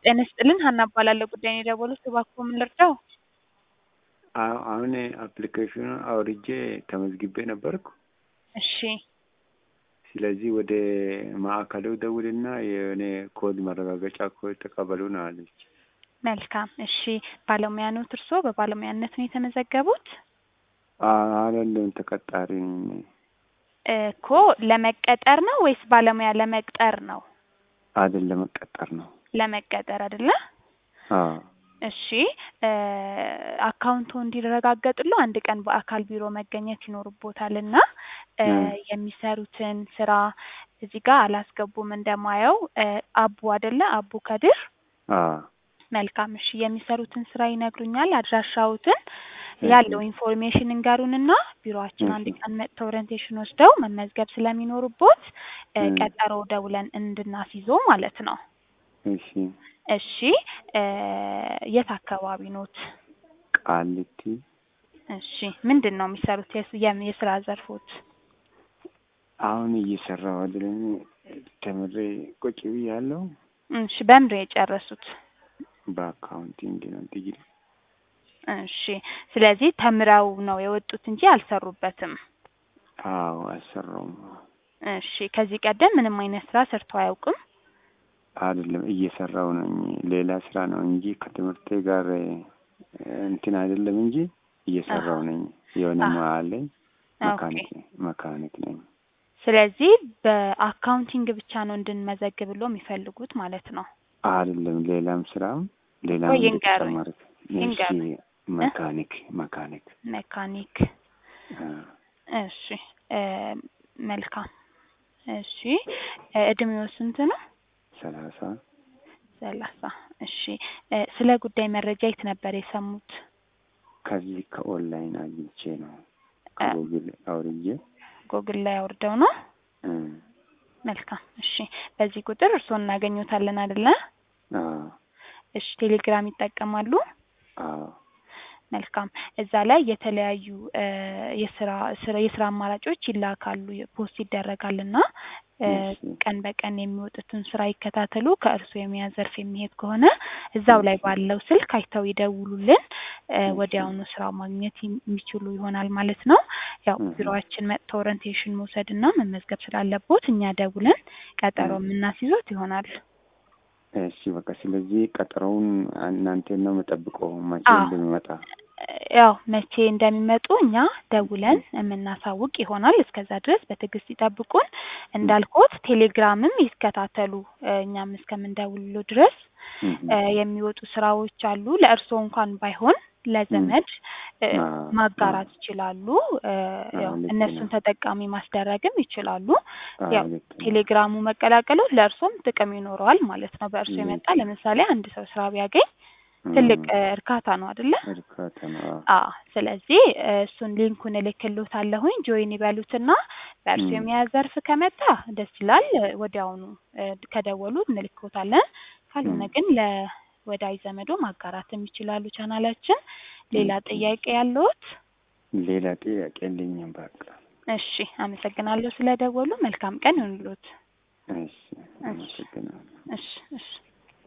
ጤና ይስጥልን ሀና እባላለሁ። ጉዳዩን የደወሉት እባክዎ ምን ልርዳው? አዎ አሁን አፕሊኬሽኑን አውርጄ ተመዝግቤ ነበርኩ። እሺ ስለዚህ ወደ ማዕከሉ ደውልና የሆነ ኮድ ማረጋገጫ ኮድ ተቀበሉ ነው አለች። መልካም እሺ። ባለሙያ ኖት እርስዎ? በባለሙያነት ነው የተመዘገቡት? አይደለም ተቀጣሪ ነኝ። እኮ ለመቀጠር ነው ወይስ ባለሙያ ለመቅጠር ነው? አይደለም መቀጠር ነው። ለመቀጠር አይደለ? አዎ እሺ አካውንቶ እንዲረጋገጥሎ አንድ ቀን በአካል ቢሮ መገኘት ይኖርቦታል እና እ የሚሰሩትን ስራ እዚህ ጋር አላስገቡም እንደማየው እ አቡ አይደለ? አቡ ከድር አዎ መልካም እሺ። የሚሰሩትን ስራ ይነግሩኛል? አድራሻዎትን ያለው ኢንፎርሜሽን እንገሩንና ቢሮአችን አንድ ቀን መጥተው ኦሪንቴሽን ወስደው መመዝገብ ስለሚኖርቦት እ ቀጠሮ ደውለን እንድናስይዞ ማለት ነው። እሺ እሺ እ የት አካባቢ ኖት? ቃሊቲ እሺ ምንድን ነው የሚሰሩት? የስ- የም- የስራ ዘርፎት? አሁን እየሰራሁ አይደለም ተምሬ ቁጭ ብያለሁ። እሺ በምንድን ነው የጨረሱት? በአካውንቲንግ ነው ዲግሪ። እሺ ስለዚህ ተምረው ነው የወጡት እንጂ አልሰሩበትም። አዎ አልሰራውም። እሺ ከዚህ ቀደም ምንም አይነት ስራ ሰርተው አያውቁም? አይደለም እየሰራው ነኝ። ሌላ ስራ ነው እንጂ ከትምህርቴ ጋር እ እንትን አይደለም እንጂ እየሰራው ነኝ። የሆነ አህ ሙያ አለኝ። ኦኬ። መካኒክ መካኒክ ነኝ። ስለዚህ በአካውንቲንግ ብቻ ነው እንድንመዘግብሎ የሚፈልጉት ማለት ነው። አይደለም ሌላም ስራም ሌላም ወይ ይንገሩኝ እንደተጨማሪ እሺ ይንገሩኝ እ መካኒክ መካኒክ ሜካኒክ አ እሺ እ መልካም እሺ እ እድሜው ስንት ነው? ሰላሳ ሰላሳ እሺ እ ስለ ጉዳይ መረጃ የት ነበር የሰሙት? ከዚህ ከኦንላይን አግኝቼ ነው እ ከጉግል አውርጄ ጎግል ላይ አውርደው ነው? እ መልካም እሺ በዚህ ቁጥር እርስዎን እናገኙታለን አይደለ? አዎ እሺ ቴሌግራም ይጠቀማሉ? አዎ መልካም እዛ ላይ የተለያዩ እ የስራ ስራ የስራ አማራጮች ይላካሉ ፖስት ይደረጋል እና እ እሺ ቀን በቀን የሚወጡትን ስራ ይከታተሉ። ከእርስዎ የሙያ ዘርፍ የሚሄድ ከሆነ እዛው ላይ እሺ ባለው ስልክ አይተው ይደውሉልን። እ እሺ ወዲያውኑ ስራ ማግኘት የሚችሉ ይሆናል ማለት ነው። ያው እህ ቢሮአችን መጥተው ኦሪንቴሽን መውሰድ እና መመዝገብ ስላለቦት እኛ ደውለን ቀጠሮ እህ የምናስይዞት ይሆናል። እሺ በቃ ስለዚህ ቀጠሮውን እናንተን ነው የምጠብቀው መቼ አዎ እንደሚመጣ? ያው መቼ እንደሚመጡ እኛ ደውለን የምናሳውቅ ይሆናል። እስከዛ ድረስ በትዕግስት ይጠብቁን። እህ እንዳልኩት ቴሌግራምም ይከታተሉ እ እኛም እስከምንደውልሎ ድረስ እህ እ የሚወጡ ስራዎች አሉ። ለእርስዎ እንኳን ባይሆን እህ ለዘመድ እ አዎ አዎ ማጋራት ይችላሉ። እ ያው አዎ ልክ እነሱን ነው። ተጠቃሚ ማስደረግም ይችላሉ። አዎ ያው ልክ ነው። ቴሌግራሙ መቀላቀሉ ለእርሶም ጥቅም ይኖረዋል ማለት ነው። በእርሶ የመጣ ልክ ነው። ለምሳሌ አንድ ሰው ስራ ቢያገኝ ትልቅ እህ እ እርካታ ነው አይደለ? እርካታ ነው። አዎ አዎ ስለዚህ እ እሱን ሊንኩን እልክልዎታለሁኝ ጆይን ይበሉትና በእርሶ እህ የሙያ ዘርፍ ከመጣ ደስ ይላል። እ ወዲያውኑ እ ከደወሉ እንልክዎታለን። ካልሆነ እህ ግን ለወዳጅ ዘመዶ ማጋራትም ይችላሉ ቻናላችን። ሌላ እህ ጥያቄ ያለዎት? ሌላ ጥያቄ የለኝም በቃ። እሺ አመሰግናለሁ ስለደወሉ። መልካም ቀን ይሁንልዎት። እሺ እሺ አመሰግናለሁ። እሺ እሺ